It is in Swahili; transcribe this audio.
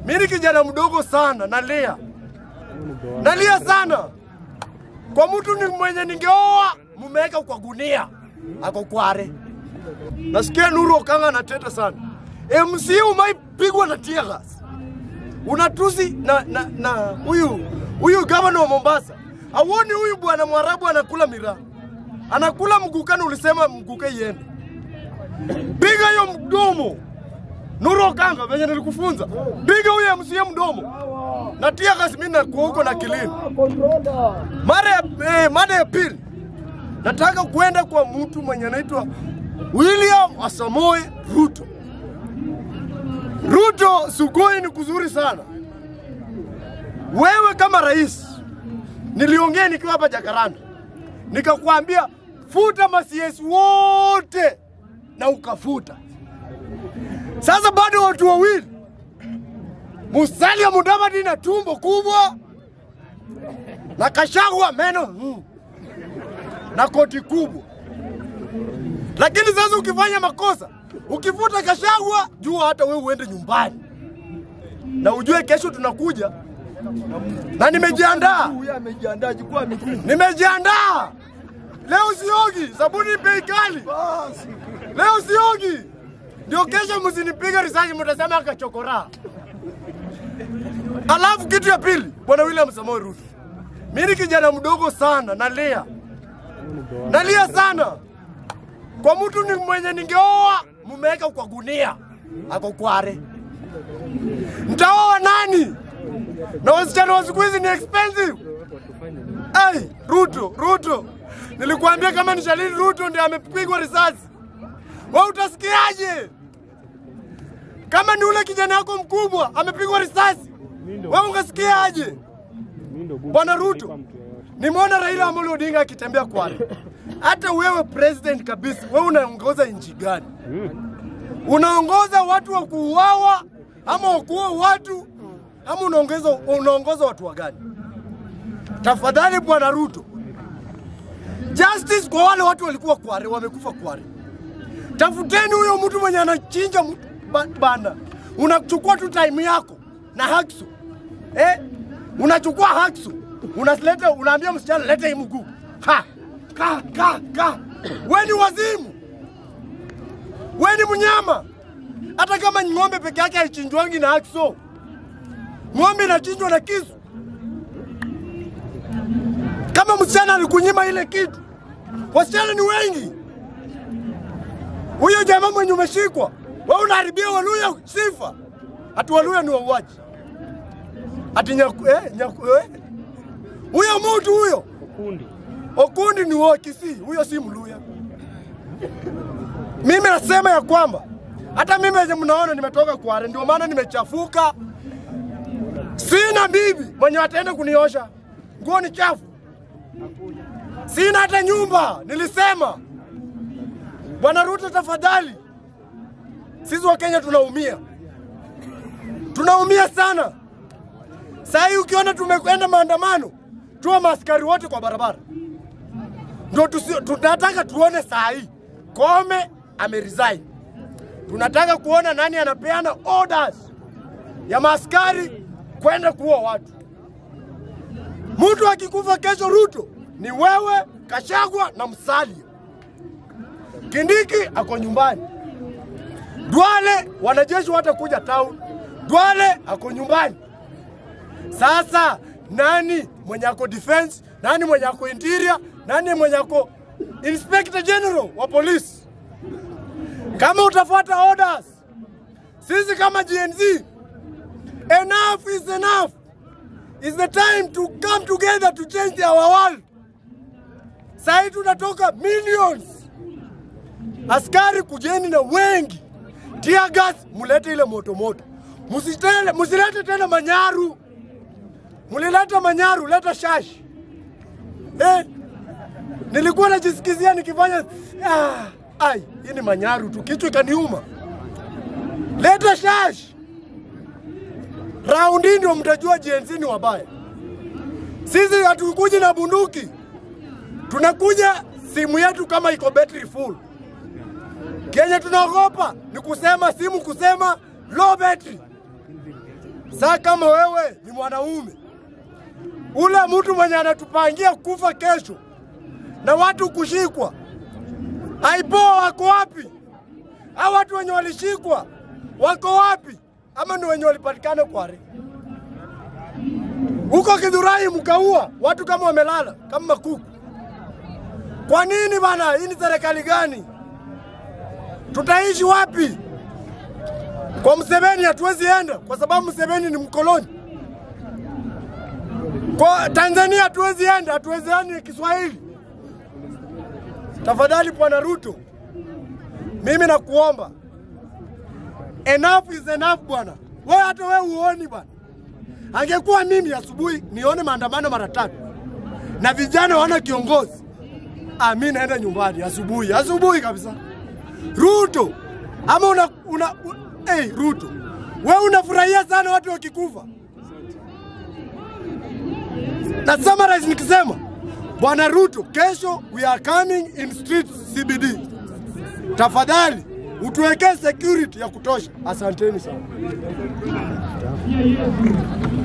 Mimi ni kijana mdogo sana, nalia nalia sana kwa mtu ni mwenye ningeoa, mumeweka kwa gunia, ako kware. Nasikia Nuru Okanga anateta sana. MC umaipigwa na tear gas, unatusi na na na huyu huyu gavana wa Mombasa. Auoni huyu bwana Mwarabu anakula miraa, anakula mgukani. Ulisema mguke iende, piga hiyo mdomo. Nuru Okanga, venye nilikufunza, piga huyo MC mdomo na tear gas. Mimi nakuwa huko na kilini mara ya eh, mada ya pili nataka kuenda kwa mtu mwenye anaitwa William Asamoe Ruto. Ruto, Sugoi ni kuzuri sana. Wewe kama rais, niliongea nikiwa hapa Jakaranda, nikakwambia futa masiesi wote na ukafuta. Sasa bado watu wawili, Musalia Mudavadi na tumbo kubwa na Kashagwa meno mm, na koti kubwa. Lakini sasa ukifanya makosa, ukifuta Kashagwa, jua hata wewe uende nyumbani, na ujue kesho tunakuja na nimejiandaa, Huyu amejiandaa chukua miguu. nimejiandaa. Leo siogi, sabuni bei kali. Basi. Leo siogi, ndio kesho msinipiga risasi, mtasema kachokora. Alafu kitu ya pili, bwana William Samoei Ruto, mimi ni kijana mdogo sana, nalia nalia sana kwa mtu ni mwenye ningeoa, mumeweka kwa gunia, ako kware. Ntaoa nani? Na wasichana wa siku hizi ni expensive. Ai, Ruto, Ruto, nilikuambia kama ni Shalini Ruto ndiye amepigwa risasi, wewe utasikiaje? Kama ni ule kijana wako mkubwa amepigwa risasi, wewe ungesikiaje? Bwana Ruto, nimeona Raila Amolo Odinga akitembea Kwale. Hata wewe president kabisa, wewe unaongoza nchi gani? Unaongoza watu wa kuuawa ama wa kuua watu ama unaongoza unaongoza watu wa gani? Tafadhali Bwana Ruto, justice kwa wale watu walikuwa Kware, wamekufa Kware. Tafuteni huyo mtu mwenye anachinja mtu ba- bana. Unachukua tu time yako na haksu eh? Unachukua haksu unaleta, unaambia msichana leta hii mguu ha ka ka ka. We ni wazimu, we ni mnyama. Hata kama ni ng'ombe peke yake haichinjwangi na hakso, ng'ombe inachinjwa na kisu. Kama msichana alikunyima ile kitu, wasichana ni wengi. Huyo jamaa mwenye umeshikwa, wewe unaharibia Waluya sifa. Ati Waluya ni wauaji, ati nyaku, eh, nyaku, eh. Huyo mtu huyo Okundi ni wa Kisii, huyo si Mluya. Mimi nasema ya kwamba hata mimi wenye mnaona nimetoka Kware, ndio maana nimechafuka. Sina bibi mwenye ataenda kuniosha nguo, ni chafu. Sina hata nyumba. Nilisema Bwana Ruto, tafadhali, sisi wa Kenya tunaumia, tunaumia sana. Saa hii ukiona tumekwenda maandamano, tuwe maaskari wote kwa barabara, ndio tusi- tunataka tuone saa hii Kome ameresign. Tunataka kuona nani anapeana orders ya maaskari kwenda kuua watu. Mtu akikufa kesho, Ruto ni wewe, Kashagwa na Musalia. Kindiki ako nyumbani. Duale wanajeshi watakuja town. Duale ako nyumbani. Sasa nani mwenye ako defense, nani mwenye ako interior, nani mwenye ako inspector general wa polisi? Kama utafuata orders, sisi kama GNZ, enough is enough. It's the time to come together to change our world. Sasa tunatoka millions. Askari kujeni na wengi. Tear gas mulete ile moto moto. Musitele, musilete tena manyaru. Mulileta manyaru, leta shashi. Eh? Nilikuwa najisikizia nikifanya ah, ai, hii ni manyaru tu, kichwa ikaniuma. Leta shashi. Raundi ndio mtajua GNC ni wabaya. Sisi hatukuji na bunduki, tunakuja simu yetu kama iko battery full. Kenye tunaogopa ni kusema simu, kusema low battery. Saa kama wewe ni mwanaume, ule mtu mwenye anatupangia kufa kesho na watu kushikwa, aipoa wako wapi? Hao watu wenye walishikwa wako wapi? Ama ni wenye walipatikana kware huko Kidhurai, mkaua watu kama wamelala kama makuku. Kwa nini bana? Hii ni serikali gani? Tutaishi wapi? Kwa Museveni hatuwezi enda kwa sababu Museveni ni mkoloni. Kwa Tanzania hatuwezi enda, hatuwezi enda Kiswahili. Tafadhali Bwana Ruto, mimi nakuomba, enough is enough bwana. Wewe hata wewe uoni bwana. Angekuwa mimi asubuhi nione maandamano mara tatu na vijana wana kiongozi, ah, mimi naenda nyumbani asubuhi, asubuhi kabisa. Ruto ama una, una, una hey, Ruto wewe unafurahia sana watu wakikufa. Na summarize nikisema Bwana Ruto, kesho we are coming in streets CBD. Tafadhali utuwekee security ya kutosha. Asanteni sana.